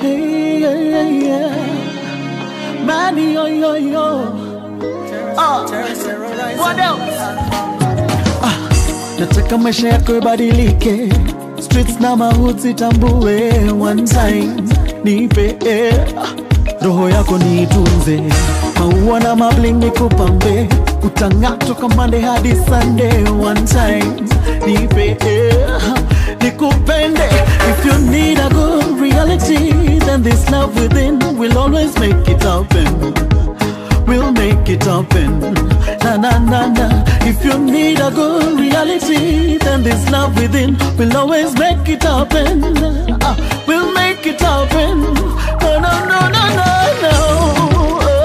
Hey, yeah, yeah, yeah. Money, yo, yo, yo. Ah, what else? Ah, nataka maisha yako ibadilike streets na mahuti tambue one time nipe eh, roho yako niitunze maua na mabling nikupambe utang'aa toka Monday hadi Sunday one time nipe eh, nikupende if you need a good reality then this love within will always make it happen we'll make it happen. Na na na na. If you need a good reality, then this love within will always make it happen. Ah, we'll make it happen. No no no no no no.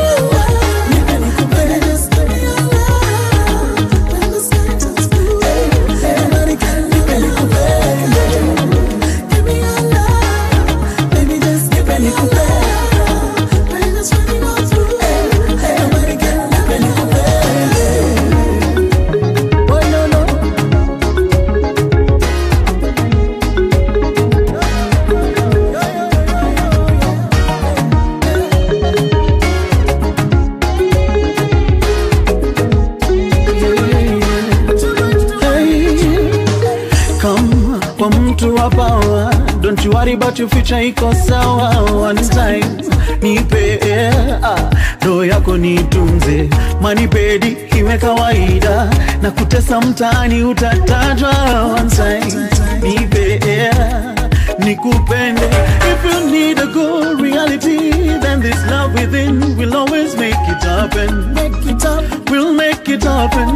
Oh, no, no. Hey, come kwa mtu wa power don't you worry about your future iko sawa one time nipe ah, roho yako nitunze manipedi iwe kawaida na kutesa mtaani utatajwa one time nipe nikupende if you need a good reality then this love within will always make it happen make it happen we'll make it happen